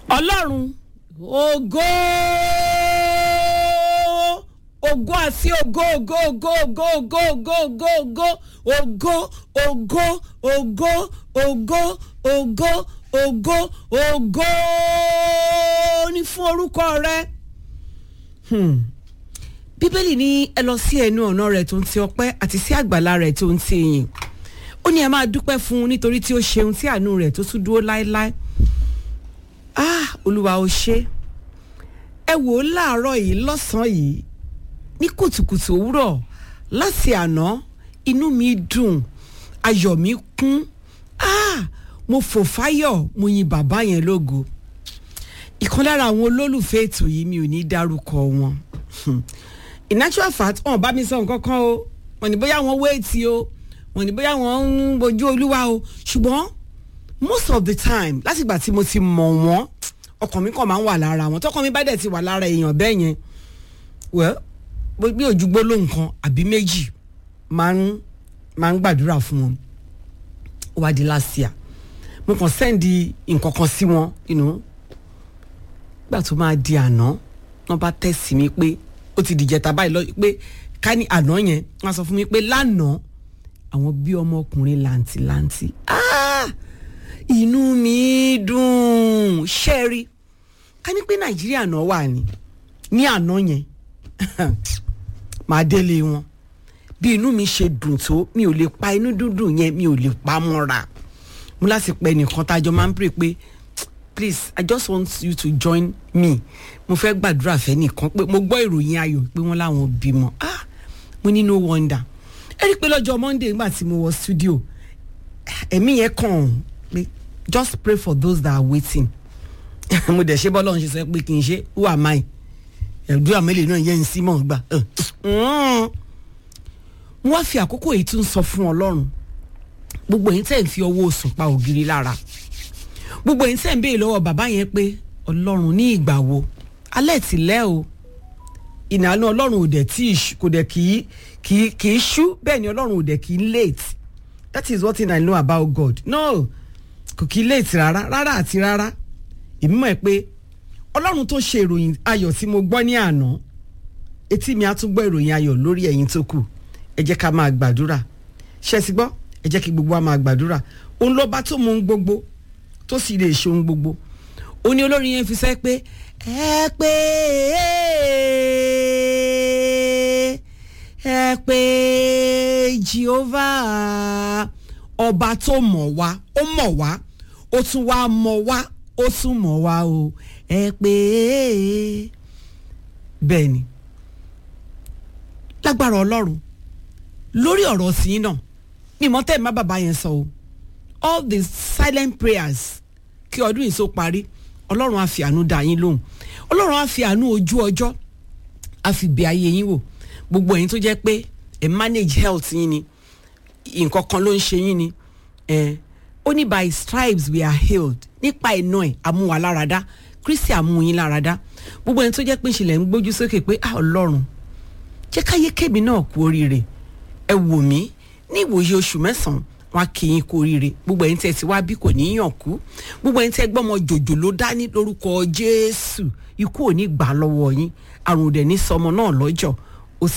ọlọ́run ògo ògo àti ògo ògo ògo ògo ògo ògo ògo ògo ògo ògo ògo ògo ògo ògo ní fún orúkọ rẹ. Hmm. bíbélì ní ẹ lọ sí ẹnu ọ̀nà rẹ̀ tó ń ti ọpẹ́ àti sí àgbàlá rẹ̀ tó ń ti ìyìn ó ní ẹ máa dúpẹ́ fún un nítorí tí ó ṣeun tí àánú rẹ̀ tó tún dúró láéláé ah olúwa ó ṣe ẹ wò ó láàárọ̀ yìí lọ́sàn-án yìí ní kùtùkùtù òwúrọ̀ láti àná inú mi dùn ayọ̀ mi kún ah mo fò fáyọ̀ mo yin bàbá yẹn lógo ìkan lára àwọn olólùfẹ́ ètò yìí mi ò ní dárúkọ wọn in natural fact wọn bá mi sọ nǹkan kan o wọn ní bóyá wọn wéètì o wọn ní bóyá wọn ń bojú olúwa o ṣùgbọ́n most of the time látìgbà tí mo ti mọ̀ wọ́n ọkàn mi kàn máa ń wà lára wọn tọkàn mi bá dẹ̀ ti wà lára èèyàn bẹ́ẹ̀ yẹn well bí ojú gbólóhùn kan àbí méjì máa ń máa ń gbàdúrà fún wọn ó wá di last year mo kàn sẹ́ndì nǹkan kan sí wọn you know gbà tó máa di àná wọn bá tẹ̀sí mi pé ó ti dìjẹta báyìí lọ pé ká ní àná yẹn wọn sọ fún mi pé lánàá àwọn bí ọmọkùnrin làǹtìlanti ah inú mi dùn ṣẹ́ẹ̀rí ká ní pé nàìjíríà náà wà ní ní àná yẹn màá délé wọn bí inú mi ṣe dùn tó mi ò lè pa inú dúdùn yẹn mi ò lè pa mọ́ra mo láti pẹ́ nìkan tájọ máa ń pè pé please i just want you to join me mo fẹ́ gbàdúrà fẹ́ nìkan pé mo gbọ́ ìròyìn ayọ̀ pé wọ́n láwọn bímọ ah mo ní no wonder ẹ rí i pé lọ́jọ́ monday nígbà tí mo wọ studio ẹ̀mí yẹn kàn pé just pray for those that are waiting mo dẹ̀ ṣe bọ́lá ọ̀hún ṣe sọ pé kì í ṣe who am I ẹ̀dùn àmẹ́lẹ̀ náà yẹn ń sí mọ̀ gbà mo wá fi àkókò yìí tún sọ fún ọlọ́run gbogbo yín tẹ̀ ń fi ọwọ́ sùn pa ògiri lára gbogbo yín tẹ̀ ń béèrè lọ́wọ́ bàbá yẹn pé ọlọ́run ní ìgbà wo alẹ́ ti lẹ́ o ìnáwó ọlọ́run ò dẹ̀ tí kò dẹ̀ kì í kì í kì í ṣú bẹ́ẹ̀ ni ọlọ́run ò dẹ̀ kì í late that is one thing I know about God no kò kì í late rárá rárá àti rárá èmi mọ̀ ẹ́ pé ọlọ́run tó ṣe ìròyìn ayọ̀ tí mo gbọ́ ní àná etí mi á tún gbọ́ ìròyìn ayọ̀ lórí ẹ̀yin tó kù ẹ jẹ́ ká máa gbàdúrà ṣe ti gbọ́ ẹ jẹ́ kí gbogbo wa máa gbàdúrà òun ló bá tó mọ ohun gbogbo tó sì lè ṣe ohun gbogbo ó ní olórin yẹn fi sẹ́ pé ẹ pé ẹ pé Jehovah ọba tó mọ̀ wá ó mọ̀ wá ó tún wá mọ̀ wá ó tún mọ̀ wá o ẹ pé bẹ́ẹ̀ ni lágbára ọlọ́run lórí ọ̀rọ̀ sí náà mímọ́ tẹ́ ẹ̀ má bàbá yẹn sọ o all the silent prayers kí ọdún yìí tó parí ọlọ́run á fi àánú dá yín lóhùn ọlọ́run á fi àánú ojú ọjọ́ á fi bẹ̀ ayé yín wò gbogbo ẹ̀yin tó jẹ́ pé ẹ̀ manage health yín ni nǹkan kan ló ń ṣe yín ni ó ní by stripes we are healed nípa iná ẹ̀ amúwaláradá kristi amúyín láradá gbogbo ẹni tó jẹ́ pé ìṣẹ̀lẹ̀ ń gbójú sókè pé ah ọlọ́run jẹ́ káyé kébì náà kú oríire ẹ wò mí ní ìwòye oṣù mẹ́sàn-án wọn kì í kú oríire gbogbo ẹni tẹ́ ti wá bí kò ní yàn kú gbogbo ẹni tẹ́ gbọ́mọ jòjò ló dání lórúkọ jésù ikú ò ní gbà lọ́wọ́ yín àrùn òdẹ̀ ní sọmọ náà lọ́jọ́